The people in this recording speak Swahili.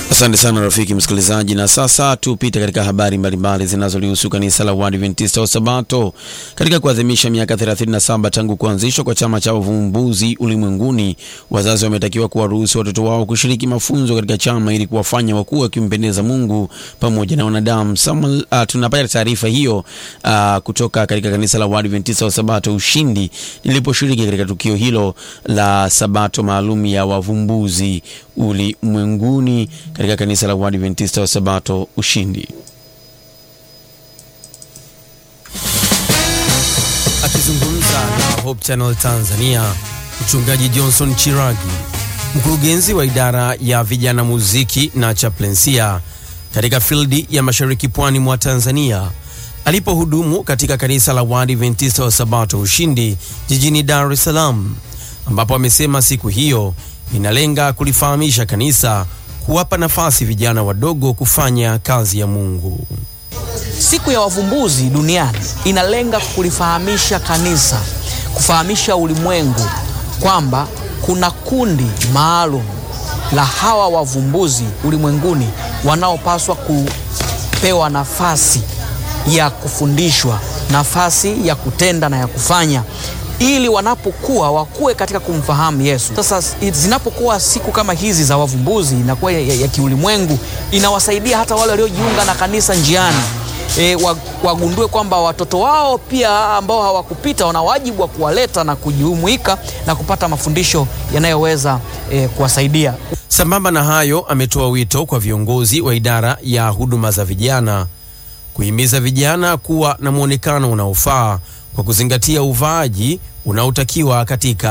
Asante sana rafiki msikilizaji, na sasa tupite katika habari mbalimbali zinazolihusu kanisa la Waadventista wa Sabato. Katika kuadhimisha miaka 37 tangu kuanzishwa kwa chama cha uvumbuzi ulimwenguni, wazazi wametakiwa kuwaruhusu watoto wao kushiriki mafunzo katika chama ili kuwafanya wakuu wakimpendeza Mungu pamoja na wanadamu. Samuel, uh, tunapata taarifa hiyo uh, kutoka katika kanisa la Waadventista wa Sabato Ushindi niliposhiriki katika tukio hilo la Sabato maalum ya wavumbuzi ulimwenguni katika kanisa la Waadventista wa Sabato Ushindi. Akizungumza na Hope Channel Tanzania, mchungaji Johnson Chiragi, mkurugenzi wa idara ya vijana muziki na chaplensia katika fildi ya mashariki pwani mwa Tanzania, alipohudumu katika kanisa la Waadventista wa Sabato Ushindi jijini Dar es Salaam, ambapo amesema siku hiyo inalenga kulifahamisha kanisa kuwapa nafasi vijana wadogo kufanya kazi ya Mungu. Siku ya wavumbuzi duniani inalenga kulifahamisha kanisa, kufahamisha ulimwengu kwamba kuna kundi maalum la hawa wavumbuzi ulimwenguni wanaopaswa kupewa nafasi ya kufundishwa, nafasi ya kutenda na ya kufanya ili wanapokuwa wakuwe katika kumfahamu Yesu. Sasa zinapokuwa siku kama hizi za wavumbuzi inakuwa ya, ya, ya kiulimwengu, inawasaidia hata wale waliojiunga na kanisa njiani e, wagundue kwamba watoto wao pia ambao hawakupita wana wajibu wa kuwaleta na kujumuika na kupata mafundisho yanayoweza e, kuwasaidia. Sambamba na hayo, ametoa wito kwa viongozi wa idara ya huduma za vijana kuhimiza vijana kuwa na mwonekano unaofaa kwa kuzingatia uvaaji unaotakiwa katika